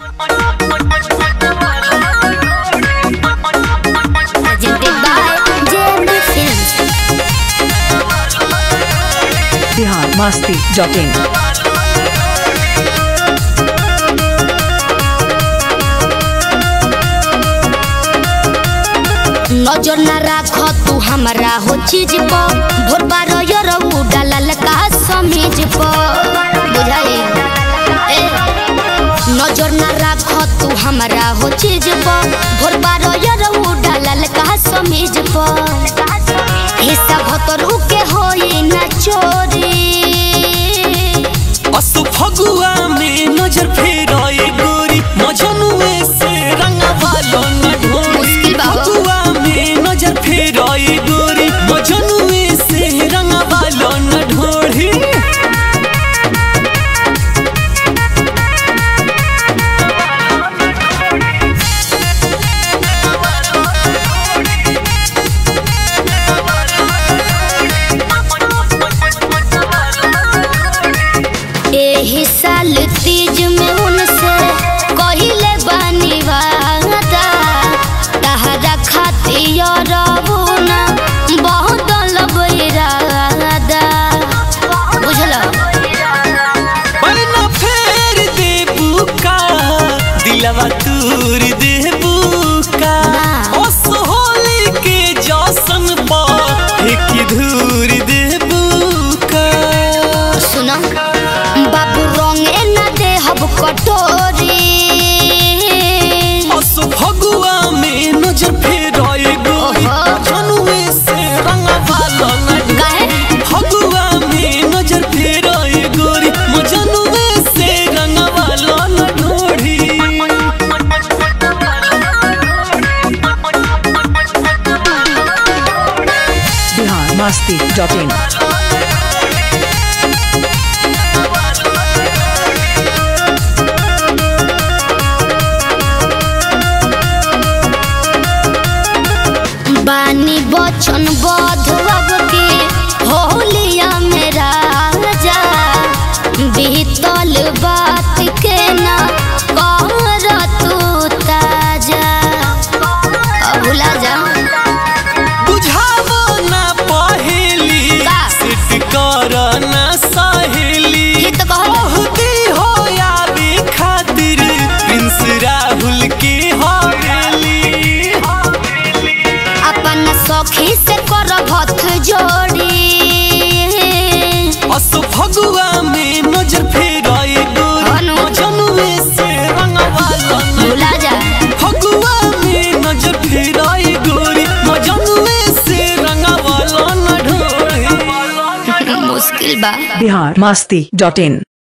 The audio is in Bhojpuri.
Presented by JMD Films. Bihar Masti dot in नजर न राख तू हमरा हो चीज पर भोर बारो यरऊ डालल का समीज पर बुझाई ए नजर न राख तू हमरा हो चीज पर भोर बारो यरऊ डालल का समीज पर हिस्सा भतरू के होई न चोरी असु फगुआ में नजर फेराए गोरी मजनुए से रंगवालो न ढोरी मुश्किल बा हो। फगुआ में नजर फेराए गोरी मजनुए से रंगवालो न ढोरी एही साल तीज में उनसे कहिले बानी वादा तहरा खातिर रबुना बहुत लबैरादा बुझल पर न फेर दे बुका दिलवा तूर दे बुका ना। ओस होली के जौसन पा एक धूर दे बुका सुन बाबू रंगे न देहब कटोरी असु फगुआ में नजर फेराए गोरी ओहो। जनुए से रंगवालो न गाहे फगुआ में नजर फेराए गोरी मजनुए से रंगवालो न ढोढ़ी बिहार मस्ती डॉट इन बानी बचन बधब के होलिया में राजा बीतल बात के ना कर तू ताजा अब भुला जा बुझावो ना पहेली का? सिट कर ना सहेली ये तो कहल बहुती हो याबे खातिर प्रिंस राहुल की हवेली अपन सखी से कर भथ जोड़ी असु फगुआ में नजर फेराए गोरी अनु। मजनुए से रंगवालो न भुला जा फगुआ में नजर फेराए गोरी मजनुए से रंगवालो न ढोढ़ी मुश्किल बा बिहार मस्ती डॉट इन